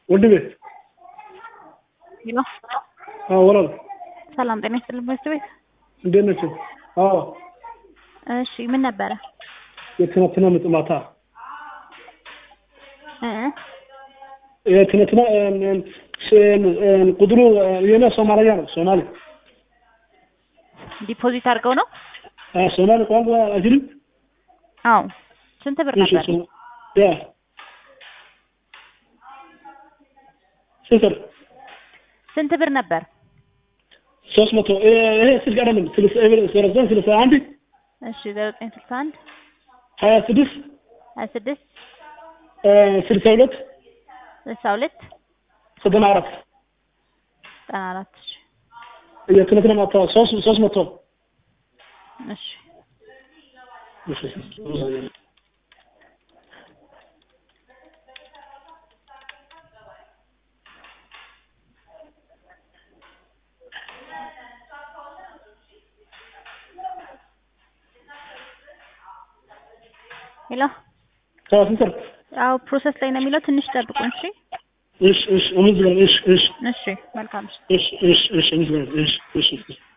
ወንድሜ ሄሎ አዎ ወላል ሰላም ጤና ይስጥልኝ ትምህርት ቤት እንዴት ናቸው? አዎ እሺ ምን ነበረ የትናንትና ምጥ ማታ እ የትናንትና ቁጥሩ የኔ ሶማሊያ ነው ሶማሌ ዲፖዚት አድርገው ነው አዎ ሶማሌ ቋንቋ አይችልም አዎ ስንት ብር እሺ ነበር ሶ- ያ ስንት ብር? ስንት ብር ነበር ሶስት መቶ ይሄ ስልክ አይደለም ስልሳ ስልሳ ስልሳ አንድ እሺ ዘጠኝ ስልሳ አንድ ሀያ ስድስት ሀያ ስድስት ስልሳ ሁለት ስልሳ ሁለት ዘጠና አራት ዘጠና አራት እሺ የትናንትና ማታ ሶስት ሶስት መቶ እሺ ሄሎ አዎ ስንት ብር? አዎ ፕሮሰስ ላይ ነው የሚለው ትንሽ ጠብቁን እሺ እሺ እሺ እምዝበል እሺ እሺ እሺ መልካም እሺ እሺ እሺ እሺ እምዝበል እሺ እሺ